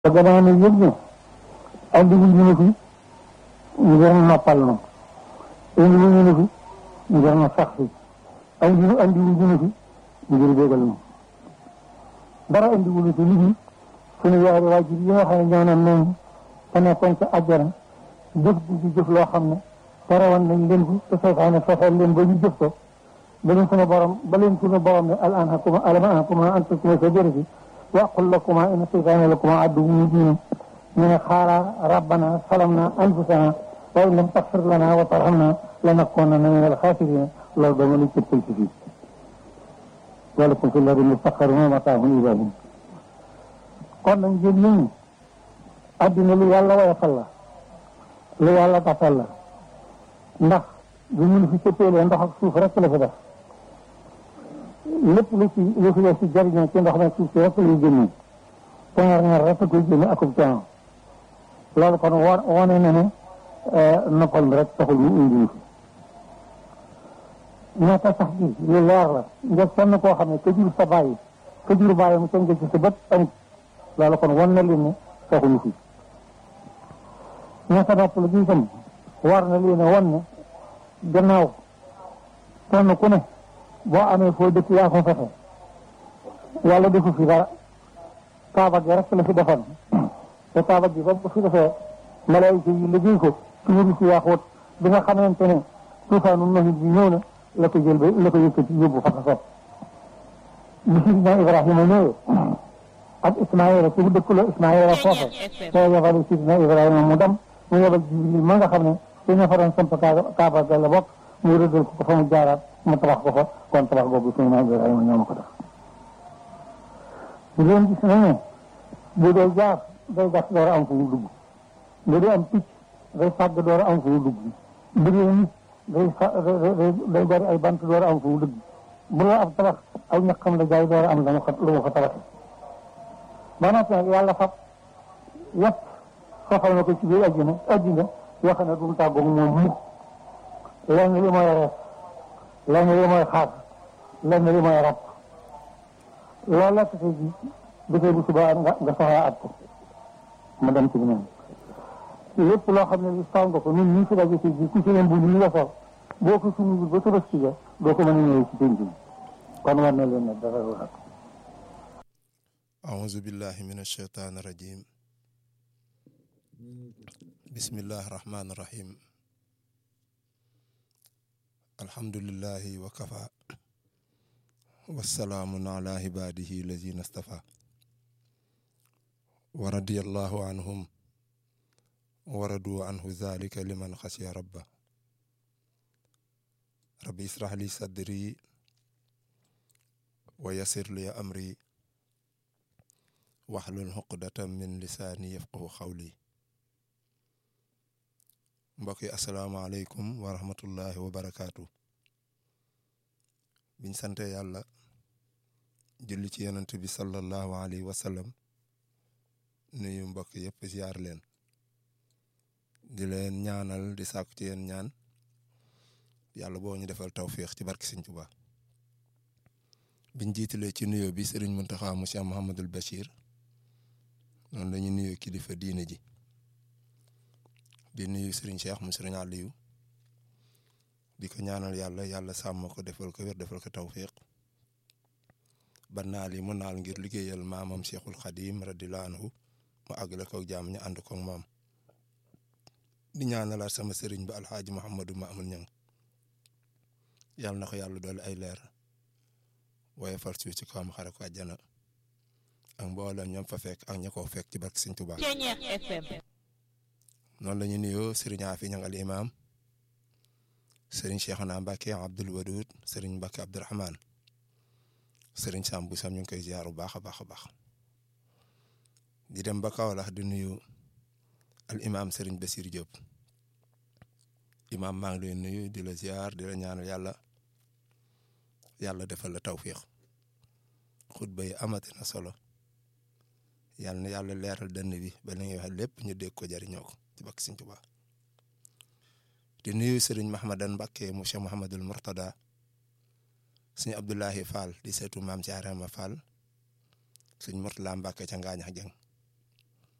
te gannaaw nag yëg ne andi wuñ ñu ne fi ngir noppal na andi wuñ ñu ne fi ngir na sax fi andi andi wuñ ñu ne fi ngir bégal na dara andi wuñ fi liggéey suñu yaari waajur yi nga xam ne ñoo naan noonu te nekkoon ca àjjana jëf di jëf loo xam ne terewoon nañ leen ko te seytaane fexeel leen ba ñu jëf ko ba leen suñu borom ba leen suñu borom ne al anhakuma alam anhakuma an tasuma shajarati wa aqul lakuma inna seytaane lakuma aduwwun mubin ñu ne xaala rabbana salamna anfusana wa in lam taxfir lana wa tarhamna lanakunanna min alxaasirina loolu dama lañ cëppal ci fii walakum fi lardi mustaqarrun wa mataahun ilaa hiin kon nag ngeen nit ñi addina lu yàlla woyofal la lu yàlla tafal la ndax bu mun fi cëppeelee ndox ak suuf rek la fi def lépp lu ci lu fi def ci jariñoo ci ndox nag suuf si rek lay génne teŋar ñaar rek koy génne akub coono loolu kon wo wone na ne noppal mi rek taxul mu indi ñu fi ñaata sax gi lu leer la nga sonn koo xam ne ka jur sa bàyyi ka jur bàyyi mu tënk ci sa bët amut loolu kon wan na leen ne taxuñu fi ñaata nopp la gi itam war na leen a wan ne gannaaw kenn ku ne boo amee foo dëkk yaa ko fexe yàlla defu fi dara kaaba gi rek la fi defoon te kaaba gi ba fi defee malaayika yi liggéey ko ci wuru si yaaxoot bi nga xamante ne tuufaanu nahit bi ñëw na la ko jël ba la ko yëkkati yóbbu fa ko sopp bi sidina Ibrahima ñëwee ak Ismaïla ci dëkk la Ismaïla foofa moo yebal sidina Ibrahima mu dem mu yebal Jibril ma nga xam ne ci ña fa doon samp kaaba ga la bokk mu rëddal ko fa mu jaaraat mu tabax ko fa kon tabax boobu sidina Ibrahima ñoo ma ko def ngeen gis nañu bu dee jaar day gas door a am fu mu dugg bu dee am picc day fàgg door a am fu mu dugg bu dee nit day day bari ay bant door a am fu mu dugg bu la ab tabax ay ñaqam la jaay door a am la mu ko lu mu ko tabax ba noppi nag yàlla fab yëpp soxal na ko ci biir àjjana àjjana yoo xam ne du mu tàggoog moom mukk lenn li mooy rees lenn li mooy xaar lenn li mooy rab loolu la tase ji dafay bu subaa nga nga soxlaa at ko ma dem ci beneen lépp loo xam ne li saw nga ko ñun ñu fi daje ci ji ku ci leen bu ñu nga sol boo ko suñu ba tëbës ci ja doo ko mën a ñëwee ci penc bi kon war na leen ne dara lu xat أعوذ بالله من الشيطان الرجيم بسم الله الرحمن الرحيم الحمد لله وكفى والسلام على عباده الذين اصطفى ورضي الله عنهم ورضوا عنه ذلك لمن خشي ربه ربي اشرح لي صدري ويسر لي أمري waxlul xuqdatan min lisaani yafqahu xawli mbokk yi asalaamaaleykum wa rahmatullahi wa barakaatu biñ sante yàlla julli ci yonent bi sallallahu alayhi wa sallam nuyu mbokk yëpp ziar leen di leen ñaanal di sàkku ci yéen ñaan yàlla boo ñu defal tawfiix ci barki Sëñ Tuubaa biñ jiitalee ci nuyoo bi Sëriñ Muntaxa mu Cheikh Mouhamadul Bachir noonu la ñu nuyu kilifa diine ji di nuyu Serigne Cheikh mu Serigne Aliou di ko ñaanal yàlla yàlla sàmm ko defal ko wér defal ko tawfiq ba naal yi mu naal ngir liggéeyal maamam Cheikhul Khadim radiyallahu anhu mu àggale ko jàmm ñu ànd ko maam di ñaanalaat sama Serigne ba Alxaaji Mouhamadou Mamoun Niang yàlla na ko yàlla doole ay leer waaye far suuf ci kawam xare ko àjjana ak mboolem ñoom fa fekk ak ña koo fekk ci barke Sëñ Tuubaa noonu la ñu nuyoo Serigne Afi Ñang al imam Serigne Cheikhouna Mbacke Abdoul Wadoud Serigne Mbacke Abdourahmane Serigne Sam bu sam ñu ngi koy ziar bu baax a baax a baax di dem ba Kaolack di nuyu al imam Serigne Bassir Diop imam maa ngi lay nuyu di la ziar di la ñaanal yàlla yàlla defal la tawfiq xutba yi amati na solo. yàlla na yàlla leeral dënn bi ba li ngay wax lépp ñu dégg ko jariñoo ko ci bakk Sëñ Tuubaa di nuyu sëriñ Mahamadan Mbàkke mu Cheikh Mouhamadul Mourtada sëñ Abdoulahi Fall di seetu maam Jaarama Fall sëñ Mourtala Mbàkke ca Ngaañax Jeng